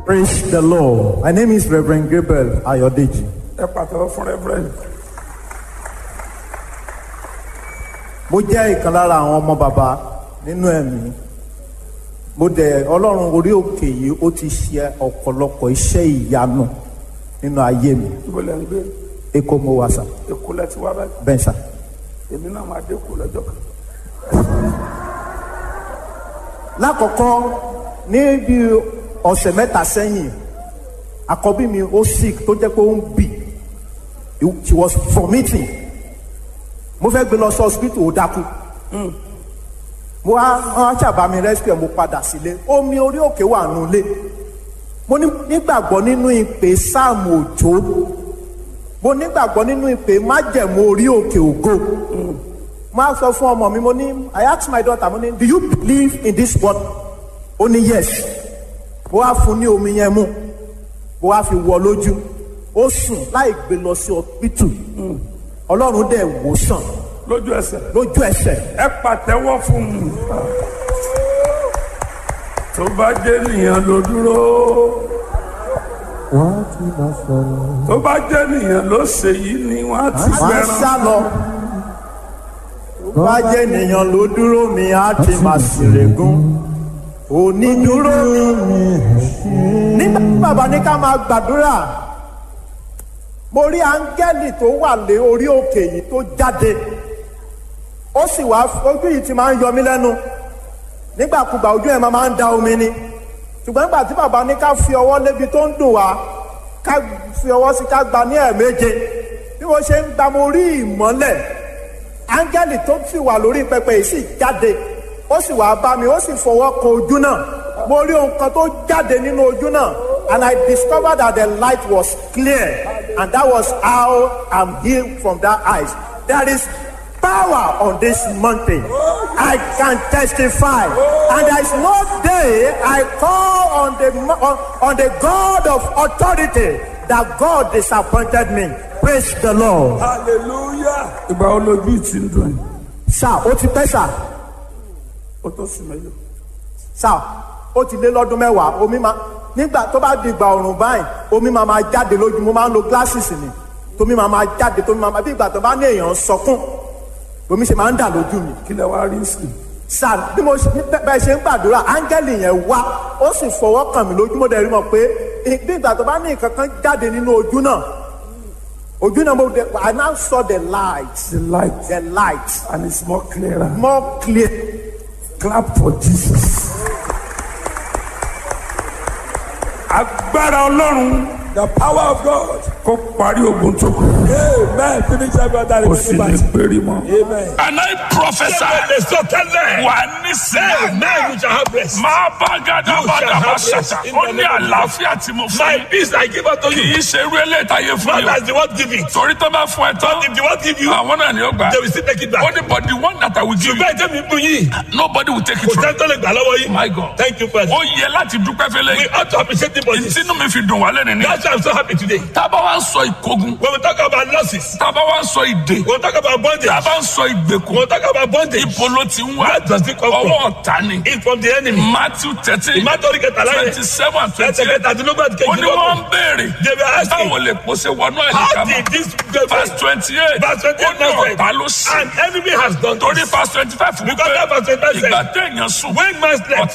Praise the Lord. My name is Reverend Gabriel Ayodeji. ẹ pàtẹ́wọ́ fún rẹ́fúrẹ́ǹdì. Mo jẹ́ ìkan lára àwọn ọmọ bàbá nínú ẹ̀mí. Mo dẹ̀ Ọlọ́run orí òkè yìí ó ti ṣe ọ̀pọ̀lọpọ̀ iṣẹ́ ìyanu nínú ayé mi. ibo lẹ́ ń gbé Èkó mo wà sà, èkó lẹ́ ti wá báyìí bẹ́ẹ̀ sà. èmi náà máa dé kó lọ́jọ́ kan. Lákọ̀ọ́kọ́ ní bí ọ̀sẹ̀ mẹ́ta sẹ́yìn, àkọ́bí mi ó sick tó jẹ́ pé ó ń bì. She was vomiting. Mo fẹ́ gbé lọ sí hospital ó dákú. mo wá wọn ṣàbá mi rescue mo padà sílé omi orí òkè wà nulẹ̀ mo ní- nígbàgbọ́ nínú ìpè sáàmù òjò mo nígbàgbọ́ nínú ìpè májẹ̀mú orí òkè ògo mo á sọ fún ọmọ mi mo ní I ask my daughter mo ní do you believe in this word ó ní yes mo wá fún ní omi yẹn mu mo wá fi wọ lójú ó sùn láì gbé lọ sí hospital ọlọ́run dẹ̀ wò sàn lójú ẹsẹ̀ lójú ẹsẹ̀ ẹ pàtẹ́wọ́ fún un. tó bá jẹ́ nìyẹn ló dúró wọ́n ti máa sọ̀rọ̀. tó bá jẹ́ nìyẹn ló ṣe yìí ni wọ́n á ti máa ń fẹ́ràn. sá lọ. tó bá jẹ́ ènìyàn ló dúró mi á ti máa ṣèrègùn onídúró mi. nígbà tí bàbá ní ká máa gbàdúrà mo rí áńgẹ́lì tó wà lé orí òkè yìí tó jáde ó sì wá ojú yìí ti máa ń yọ mí lẹ́nu nígbàkúgbà ojú ẹ̀ máa ń da omi ni ṣùgbọ́n nígbà tí bàbá ní ká fi ọwọ́ lébi tó ń dùn wá ká fi ọwọ́ sí ká gba ní ẹ̀ẹ̀méje bí mo ṣe ń gba mo rí ìmọ́lẹ̀ áńgẹ́lì tó sì wà lórí pẹpẹ yìí sì jáde ó sì wá bá mi ó sì fọwọ́ kan ojú náà mo rí ohun kan tó jáde nínú ojú náà and I discovered that the light was clear and that was how I'm healed from that eyes there is power on this mountain I can testify and there is no day I call on the mo- on, on the God of authority that God disappointed me praise the Lord. hallelujah. ìgbà wo lójú ìtì ń dùn yìí sá ó ti pẹ́ sá ó tó sùn mẹ́lò. sá ó ti lé lọ́dún mẹ́wàá omi máa nígbà tó bá di ìgbà ọ̀rùn báyìí omi máa máa jáde lójú mo máa ń lo glasses ni tómi máa máa jáde tómi máa máa bí ìgbà tó bá ní èèyàn sọkún omi ṣe máa ń dà lójú mi kí lẹ wá rí sí i. sá bí mo ṣe bẹ́ẹ̀ ṣe ń gbàdúrà áńgẹ́lì yẹn wá ó sì fọwọ́ kàn mí lójú mo dẹ̀ rí mọ̀ pé bí ìgbà tó bá ní nǹkan kan jáde nínú ojú náà ojú náà mo dẹ̀ I now saw the light the light the light and it's more clearer. more clear. clap for jesus. agbára ọlọ́run the power of God. kó parí ogun tó kù. amen finish every other kò sì ní péré mọ́. amen. and I prophesy. wà ní sẹ́yìn. now you shall have rest. máa bá gàdá You bá shall dàbá have rest ṣàtà. in ó the ní name of àlàáfíà tí mo fún my yín. peace I give unto kì you. í ṣe irú eléyìí táyé fún not yín. as the word give it. torí tó bá fún ẹ tán. if the word give you. àwọn náà ni ó gbà. they will still take it back. ó ní but the one that I will give you. ṣùgbọ́n ẹ̀jẹ̀ mi bú yín. nobody will take it kò from sẹ́ni tó lè gbà lọ́wọ́ yín. my God. thank you first. ó yẹ láti dúpẹ́ fẹ́lẹ́ we yìí. ought to appreciate the body. ìtinú mi fi dùn wá lẹ́nu ní. that's why I'm so happy today. tábà wá ń sọ ìkógun. when we talk about losses. tábà wá ń sọ ìdè. when we talk about bondage. tábà ń sọ when ìgbèkùn. we talk about bondage. ibo ló ti ń wá. where does it come from. ọwọ́ ọ̀tá ni. it's from the enemy. Matthew thirteen ìmátọ́rí kẹtàlá yẹn. twenty seven and twenty ẹsẹ̀ eight. kẹtàdínlógún àti ó ní wọ́n ń kejìlélógún. béèrè. they were asking. báwo lè pòṣe wọnú how àyíká did mọ́. this go verse twenty eight. verse twenty ó eight ní now said, ọ̀tá ló sí. and enemy has done torí this. verse twenty five because that verse twenty five ìgbà said téèyàn sùn. when man slept